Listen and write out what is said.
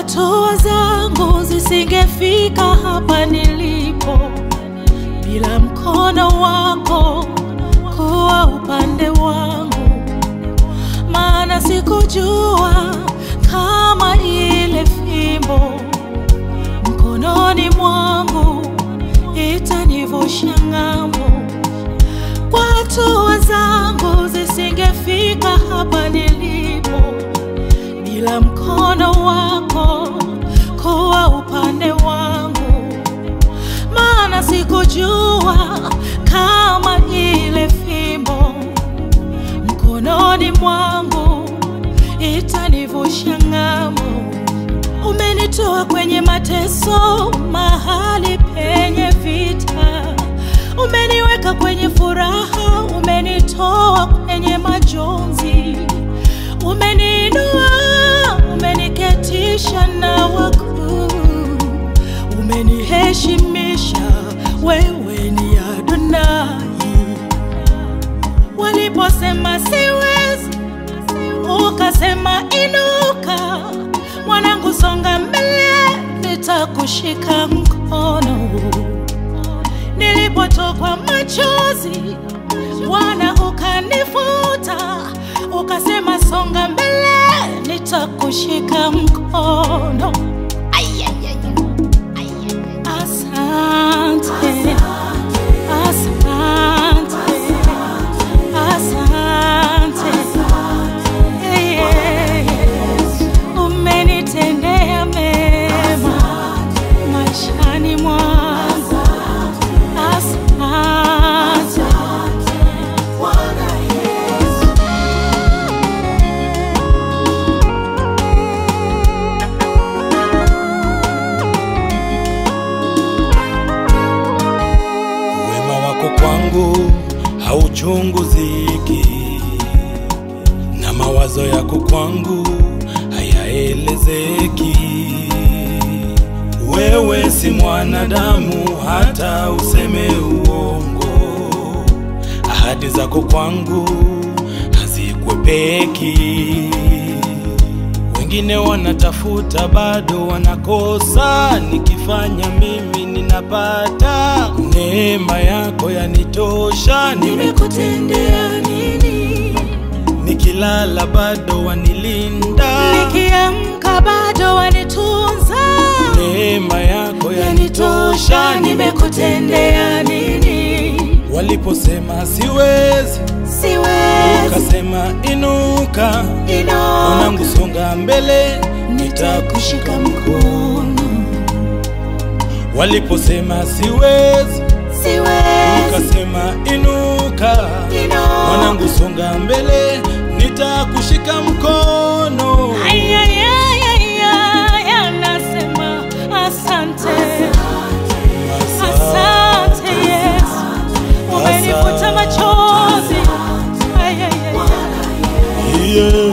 hatua zangu zisingefika hapa nilipo bila mkono wako kuwa upande wangu, maana sikujua kama ile fimbo mkononi mwangu itanivusha ng'ambo. Kwa hatua zangu zisingefika hapa nilipo bila mkono wako kuwa upande wangu, maana sikujua kama ile fimbo mkononi mwangu itanivusha ng'ambo. Umenitoa kwenye mateso, mahali penye vita, umeniweka kwenye furaha, umenitoa kwenye majonzi, umeniinua, umeniketisha na wakuu, umeniheshimisha, wewe ni Adonai. Waliposema siwezi, ukasema inuka, mwanangu, songa mbele, nitakushika mkono. Nilipotokwa machozi, Bwana ukanifuta, ukasema songa mbele, nitakushika mkono. Ai, ai, ai, ai, ai. Asante, asante, asante. Yes, umenitendea mema maishani mwangu. Asante. Wema wako kwangu hauchunguziki, na mawazo yako kwangu hayaelezeki. Wewe si mwanadamu hata useme uongo, ahadi zako kwangu hazikwepeki. Wengine wanatafuta bado wanakosa, nikifanya mimi ninapata. Neema yako yanitosha, nime Nimekutendea nini? nikilala bado wanilinda. Nikiamka bado wanitunza. Neema yako yanitosha, Yanitosha, nime nimekutendea nini? waliposema siwezi, Siwezi ukasema inuka, inuka, mwanangu, songa mbele, nitakushika mkono. Waliposema siwezi, siwezi ukasema inuka, inuka. mwanangu, songa mbele, nitakushika mkono. Ay, ay, ay, ay, ay, anasema asante, asante Yesu, umenifuta machozi. Ay, ay, ay, ay. Yeah.